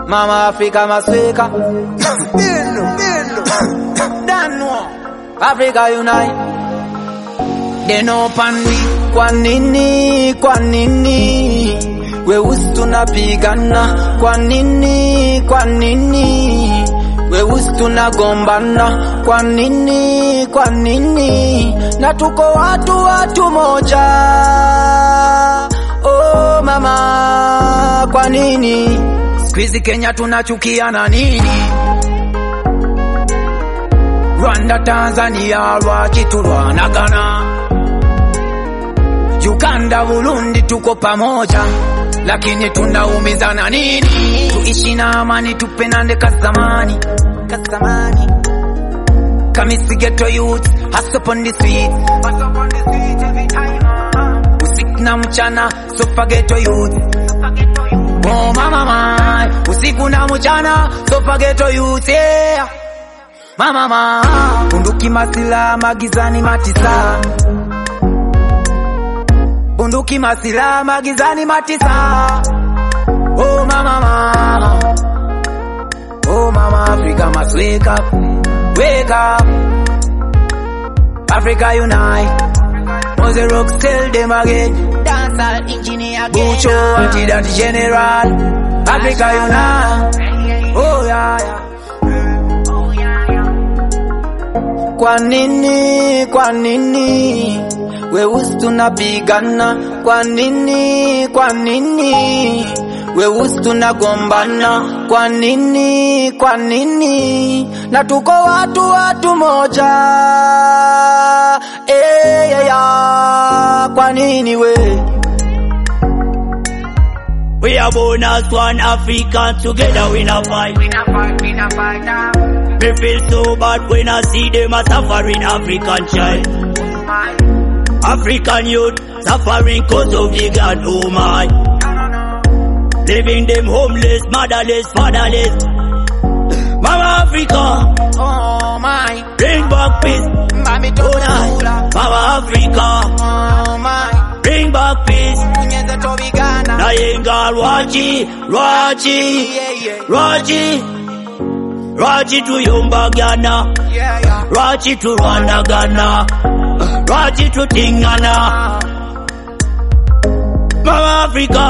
Mama Africa masweka Bino, bino. Danwo Africa unite They know pandi Kwa nini, kwa nini Weusi tunapigana Kwa nini, kwa nini Weusi tunagombana Kwa nini, kwa nini Na tuko watu watu moja Oh mama Kwa nini Squeezy Kenya tunachukiana nini Rwanda, Tanzania lwaki tulwanagana? Uganda, Burundi tuko pamoja, lakini tunaumizana nini? Tuishi na amani, tupendane kazamani, kazamani. Kamisi ghetto youth, hustle upon the streets, hustle upon the streets every time. ah. Usiku na mchana, sofa ghetto youth, sofa ghetto youth. Oh mama mai, usiku na mchana, sofa ghetto youth, yeah. Mama ma bunduki masila magizani matisa bunduki masila magizani matisa Oh mama ma Oh mama Africa must wake up Wake up Africa unite Mose rock tell them again Dancehall engineer again Bucho anti-dat general Africa unite Oh yeah yeah Kwa nini, kwa nini weusi tunapigana? Kwa nini, kwa nini weusi tunagombana? Kwa nini, kwa nini na tuko watu watu moja eh, yeah, yeah. Kwa nini we We are born as one African, together we not fight. We not fight, we not fight now. Me feel so bad when I see them a suffering African child. African youth suffering cause of the God, oh my. Leaving them homeless, motherless, fatherless. Mama Africa, Oh my, bring back peace. mami Oh night. tokula. Mama Africa, Oh my, bring back peace. kunyeze tobigana. Nayenga Rwachi, Rwachi, Yeah, yeah, Rwachi. Rwachi tuyombagana, yeah, yeah. Rwachi turwanagana, Rwachi tutingana. Mama Africa,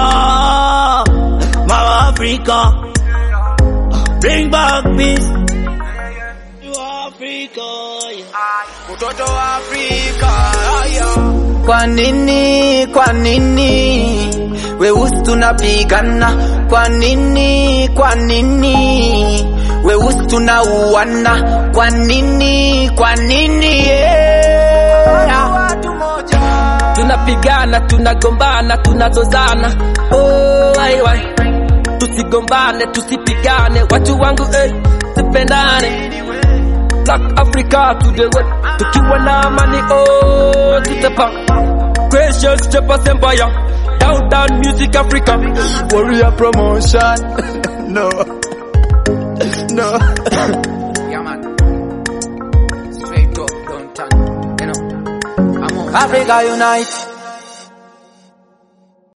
Mama Africa, bring back peace. To Africa, Mtoto wa Afrika haya. Kwa nini, kwa nini weusi tunapigana? Kwa nini, kwa nini weusi tunauana? Kwa nini, kwa nini yeah. Watu moja. tunapigana tunagombana tunazozana oh, ai, ai. tusigombane tusipigane watu wangu eh, tupendane Black Africa to the world tukiwa na amani oh, tutapa Gracious Jepas Empire Down Down Music Africa Warrior promotion. no. No. Yeah, man. Straight up, don't turn. You know. I'm on. Africa unite.